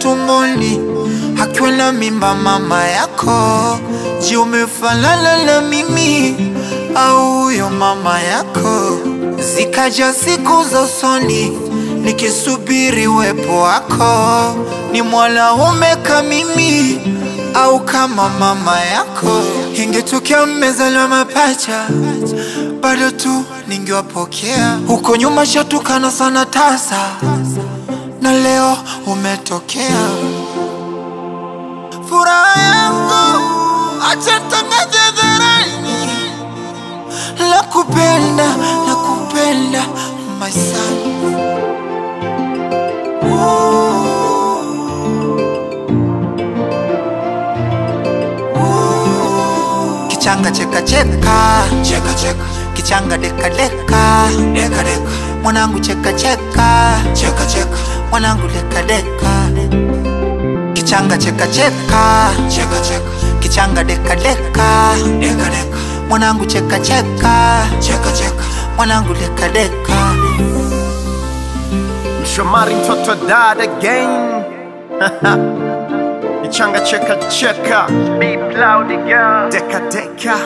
tumboni akiwa na mimba mama yako. Je, umefanana na mimi au huyo mama yako? Zikaja siku za usoni nikisubiri uwepo wako, ni mwanaume kama mimi au kama mama yako? Ingetokea mmezaliwa mapacha, bado tu ningewapokea. Huko nyuma shatukana sana tasa, na leo umetokea. Furaha yangu acha tangaze hadharani, la kupenda la kupenda my son. Kichanga cheka cheka cheka cheka, kichanga deka deka deka deka, mwanangu cheka cheka cheka cheka, mwanangu deka deka. Kichanga cheka cheka cheka cheka, kichanga deka deka deka deka, mwanangu cheka cheka cheka cheka, mwanangu deka deka. Mshomari mtoto dad again Ichanga cheka cheka Be proud girl Deka deka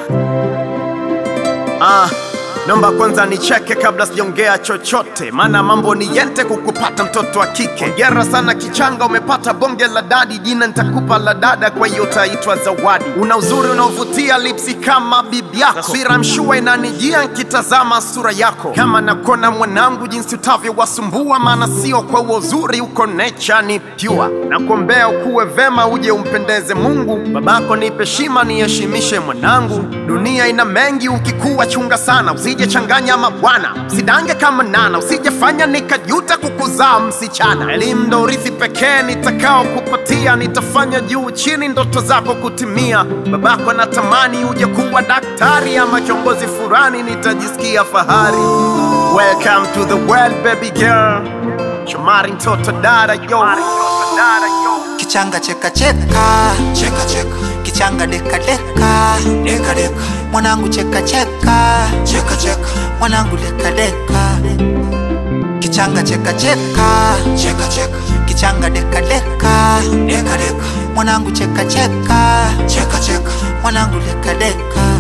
Ah Nomba kwanza nicheke kabla sijaongea chochote, maana mambo ni yente kukupata mtoto wa kike. Hongera sana kichanga, umepata bonge la dadi, jina nitakupa la dada, kwa hiyo utaitwa Zawadi. Una uzuri unaovutia, lipsi kama bibi yako, taswira mshua inanijia nkitazama sura yako, kama nakona mwanangu, jinsi utavyowasumbua, maana sio kwa uo uzuri, uko nature ni pure. Nakuombea ukuwe vema, uje umpendeze Mungu. Babako nipe shima, niheshimishe mwanangu. Dunia ina mengi, ukikuwa chunga sana, usije changanya mabwana, usidange kama nana, usijefanya nikajuta kukuzaa msichana. Elimu ndo urithi pekee nitakao kupatia, nitafanya juu chini ndoto zako kutimia. Babako natamani uje kuwa daktari ama kiongozi fulani, nitajisikia fahari. Welcome to the world baby girl, Shomari mtoto dada yo. Kichanga cheka cheka cheka cheka, kichanga deka deka deka deka, mwanangu cheka cheka cheka cheka, mwanangu deka deka. Kichanga cheka cheka cheka cheka, kichanga deka deka deka deka, mwanangu cheka cheka cheka cheka, mwanangu deka deka.